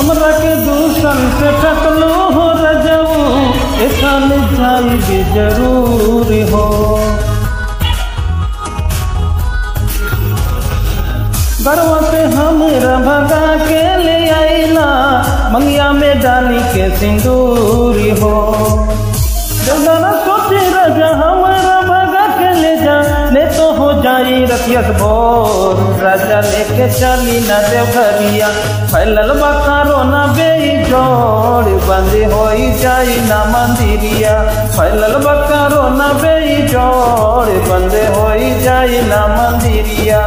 हमरा के दूसर से टकलो हो रजऊ एकाल जाई भी जरूर हो गरवा से हमरा भगा के ले आईला मंगिया में डाली के सिंदूरी हो जरा सोचे राजा हमारा भगा के ले जा ले तो हो जाई रतियत भोर राजा लेके चली ना देवघरिया फैलल बकारो ना बेई जोड़ बंदी होई जाई ना मंदिरिया फैलल बकारो ना बेई जोड़ बंदे होई जाई ना मंदिरिया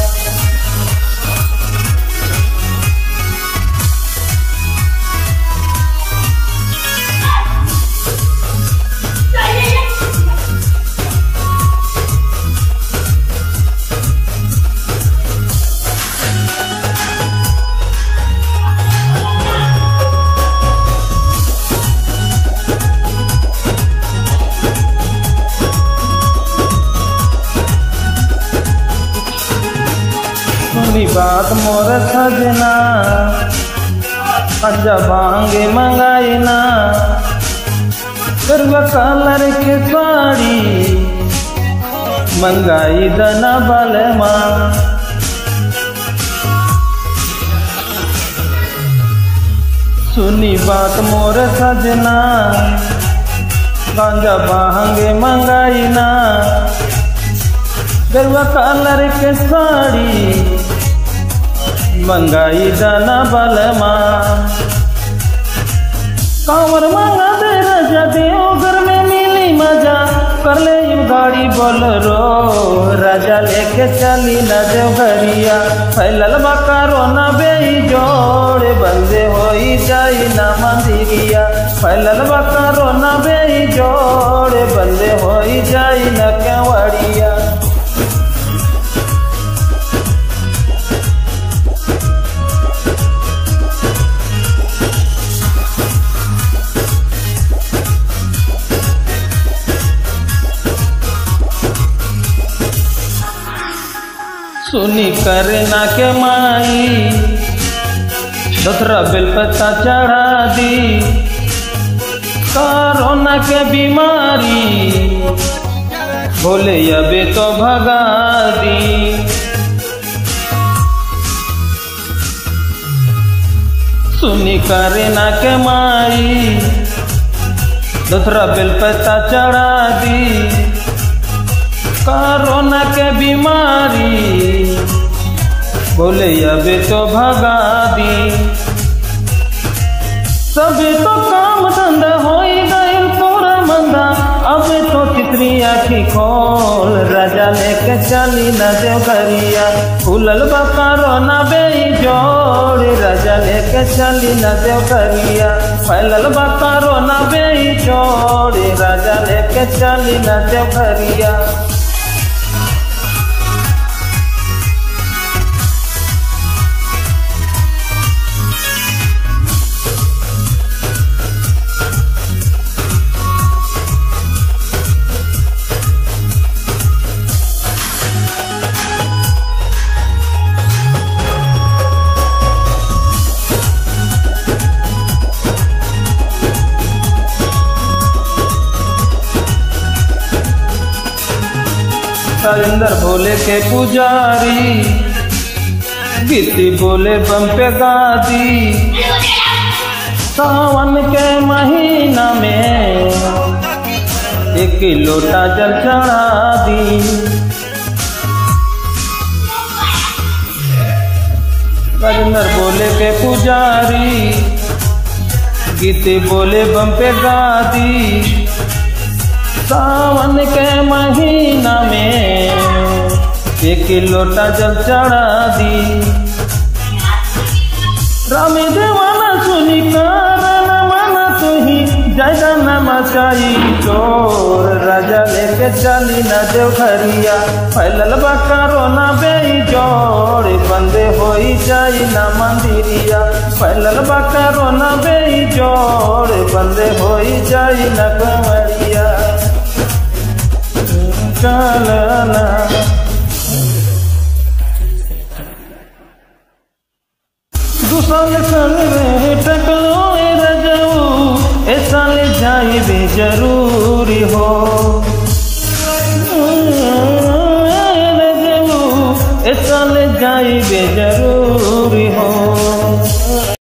सुनी बात मोर सजना पंजा भांगे मंगाई ना गरवा कलर के साड़ी मंगाई दना बाले माँ सुनी बात मोर सजना गांजा भांगे मंगाई ना गरवा कलर के साड़ी मंगाई दाना बलमा कांवर मांगा दे राजा देव घर में मिली मजा कर ले यू गाड़ी बोलरो राजा लेके चली न देवघरिया फैलल बकारो न बेई जोड़ बंदे होई जाई ना मंदिरिया फैलल बकारो न बेई जोड़ बंदे होई जाई न केवड़िया सुनी करना के माई दूसरा बेलपत्ता चढ़ा दी कोरोना के बीमारी बोले अबे तो भगा दी सुनी करना के माई दूसरा बेलपत्ता चढ़ा दी कोरोना के बीमारी बोले अबे तो भगा दी सबे तो काम धंधा हो गए पूरा मंदा अब तो चित्री आखी खोल राजा लेके चली न देवघरिया फूलल बकारो न बेई जोड़ राजा लेके चली न देवघरिया फैलल बकारो न बेई जोड़ राजा लेके चली न देवघरिया सरिंदर भोले के पुजारी गीती बोले बम पे गादी सावन के महीना में एक लोटा जल चढ़ा दी सरिंदर भोले के पुजारी गीती बोले बम पे गादी सावन के महीना में एक लोटा जल चढ़ा दी रामी देवाना सुनी कारण माना तुही जैदा न मचाई चोर राजा लेके चली न देवघरिया फैलल बकारो न बेई जोड़ बंदे होई जाई न मंदिरिया फैलल बकारो न बेई जोड़ बंदे होई जाई न कमरिया चलना दूसरे संग में जरूरी हो ए साल जाई बे